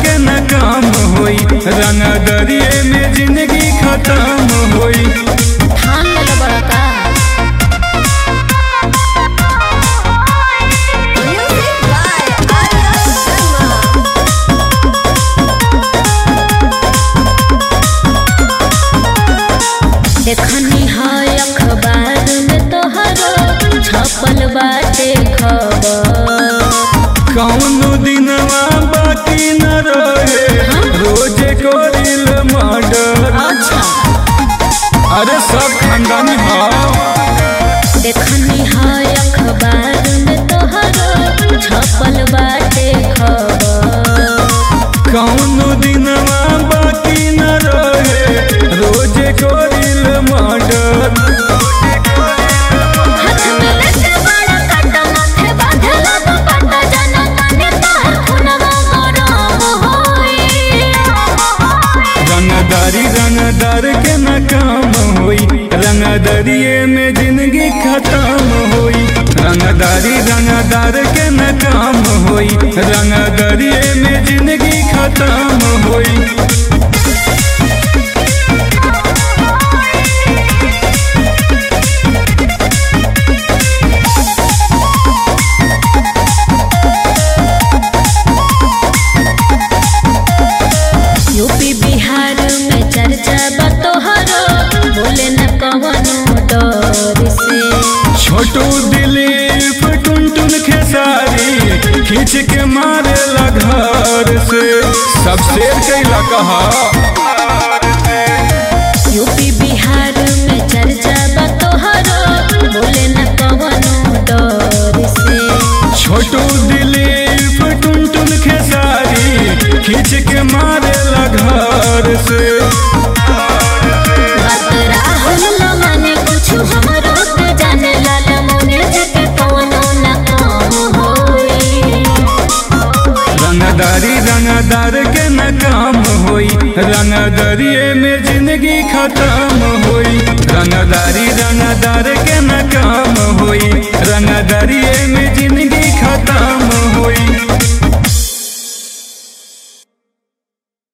के न काम होई रंग दरिए में जिंदगी खत्म होई ठान लेले बड़ा का Music by Arya Sharma. देखनी है अखबार में तोहरो छपल बाटे खबर कौनो दिनवा बाकी न रहे रोज कोरिल मर्डर अच्छा अरे सब खानदानी भाव देखनी है अखबार में तोहरो छपल बाटे खबर कौनो दिनवा बाकी न रहे रोज कोरिल मर्डर हाथ में लेके बड़ा काटा माथे बांधला तो पता जाना ताने तोहर खुनवा गरम होई रंगदारी रंगदार के न काम होई रंगदरिए में जिंदगी खत्म होई रंगदारी रंगदार के न काम होई रंगदरिए में जिंदगी खत्म होई यूपी बिहार में चर्चा बा तोहरो बोले न कवनो डर से छोटू दिलीप टुन टुन खेसारी खींच के मारे घर से सब शेर कैला कहा यूपी बिहार में चर्चा बा तोहरो बोले न कवनो डर से छोटू दिलीप टुन टुन खेसारी खींच के मारे घर से बात राहुल न माने कुछ हमरो के जाने लाला मोने जके कवनो न काम होई रंगदारी रंगदार के न काम होई रंगदरिए में जिंदगी खत्म होई रंगदारी रंगदार के न काम